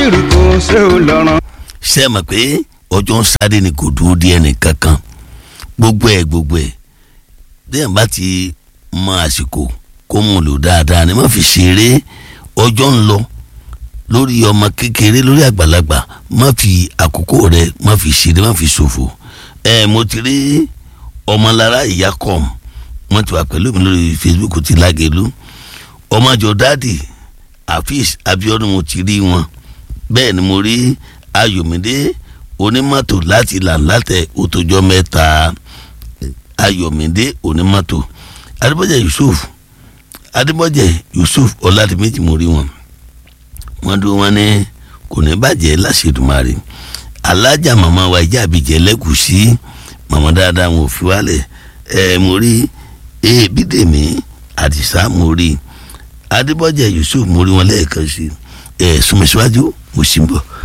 báṣìrì kò ṣe ò lọ́rùn. ṣe é mọ̀ pé ọjọ́ ń sáré ni kò dúró di ẹnì kankan gbogbo ẹ̀ gbogbo ẹ̀ déyàn bá ti mọ àsìkò kó mú lò dáadáa ni má fi ṣeré ọjọ́ ń lọ lórí ọmọ kékeré lórí àgbàlagbà má fi àkókò rẹ má fi ṣeré má fi ṣòfò ẹ mo ti rí ọmọlára ìyá kọ́m wọ́n ti wà pẹ̀lú mi lórí Facebook ti lágẹ̀lú ọmọjọ dáàdì Afeez Abiodun mo ti rí wọn bẹ́ẹ̀ ni mo rí Ayọ̀mídé onímọ́tò láti là látẹ̀ òtòjọ́ mẹ́ta Ayọ̀mídé onímọ́tò Adébọ́jẹ́ Yusuf Adébọ́jẹ́ Yusuf Ọládìméjì mo rí wọn wọ́n dúró wọn ní kò ní bàjẹ́ láṣẹdùmarè alájà màmá wa ìjà àbíjẹ lẹ́kùsí màmá dáadáa wọn ò fi wálẹ̀ ẹ̀ mo rí ebídèmí àdìsá mo rí adébọ́jẹ́ yusuf mo rí wọn lẹ́ẹ̀kan sí ẹ̀ súnmọ́síwájú mo sì ń bọ̀.